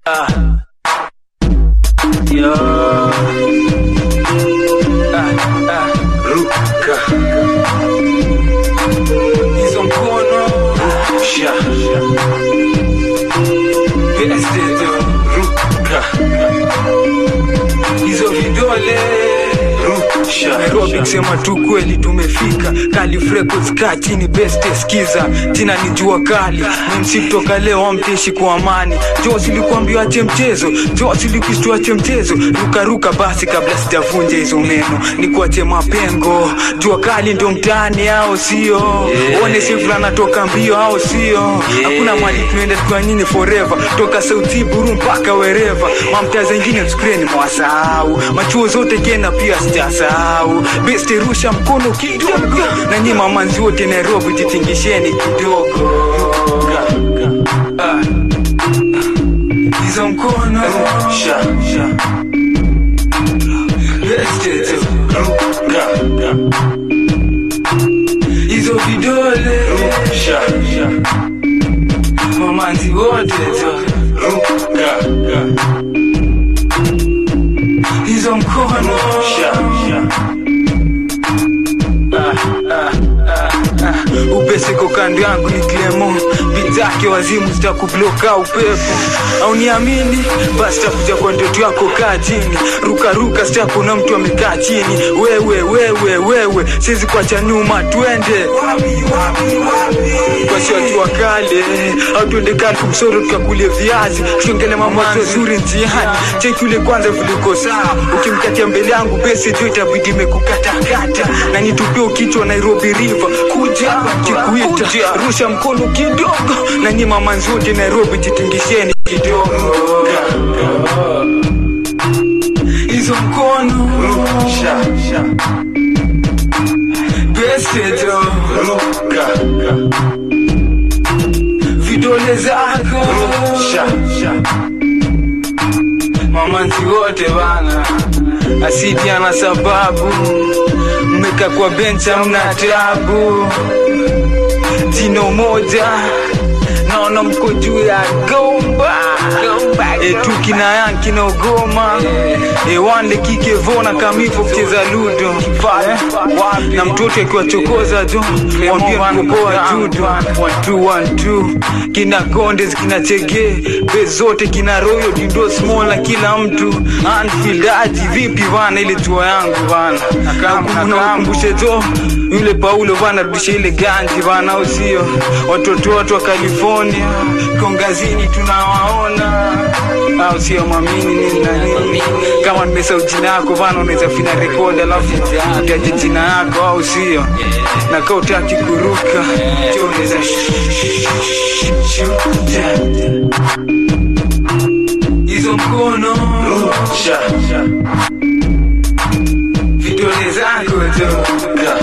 Ah. Yo. Ah, ah. Ruka. Hizo mkono. Sha. Peste ruka. Hizo vidole. Rusha. Nairobi kusema tu kweli tumefika Calif Records kaa chini best skiza jina ni jua kali msi kutoka leo amteshi kwa amani jo silikuambia ache mchezo jo silikushtua ache mchezo rukaruka basi kabla sijavunja hizo meno ni kuache mapengo jua kali ndo mtaani ao sio Yeah. one sifla natoka mbio ao sio hakuna mali tunaenda tukiwa nyinyi forever toka sauti buru mpaka wereva mamtaa zengine skreni mwasahau machuo zote kena pia sijasahau beste rusha mkono kidogo na nyi mamanzi wote nairobi jitingisheni kidogo Ah. hizo mkono Sha, sha. beste tu. Ruka. hizo vidole Sha, sha. mamanzi wote tu. Ruka. hizo mkono Sha, sha. upeseko kando yangu ni klemo bizake wazimu zitakubloka upepo au niamini basi takuja kwa ndoto yako kaa chini rukaruka sitakuna mtu amekaa chini wewe wewe wewe siwezi kuacha nyuma twende basi watu wa kale au tuende kale kumsoro tukakulie viazi tuongele mambo mazuri njiani cheki ule kwanza viliko sawa ukimkatia mbele yangu besi juu itabidi imekukatakata na nitupie kichwa nairobi river kuja kikuita rusha mkono kidogo na nyi mamanzi wote nairobi jitingisheni kidogo hizo mkono Sha, sha. besi jo Ruka. vidole zako Sha, sha. mamanzi wote bana asidi ana sababu mmeka kwa benchi amna tabu jino moja naona mko juu ya gomba etu kina yan kina ugoma ewande kikevona kamivo kucheza ludo Eh, na mtoto akiwachokoza jo mwambie mkopoa judo watu wantu kina kondes kina chege be zote kina royo dindo small na kila mtu Anfield aji vipi bana ile tua yangu bana nakumbushe jo yule paulo bana rudishe ile ganji bana au sio watoto wote wa california kongazini tunawaona au sio mwamini nini na nini kama nimesahau jina yako bana unaweza fanya rekodi alafu utaje jina yako au sio na kaa utaki kuruka jo unaweza hizo mkono Sha, sha. vidole zako jo Ruka.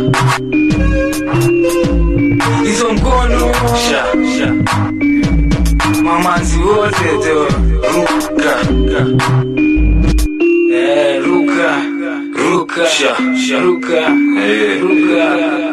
hizo mkono Sha, sha. mamanzi wote jo Ruka. Eh, ruka ruka Sha, sha. ruka Eh. ruka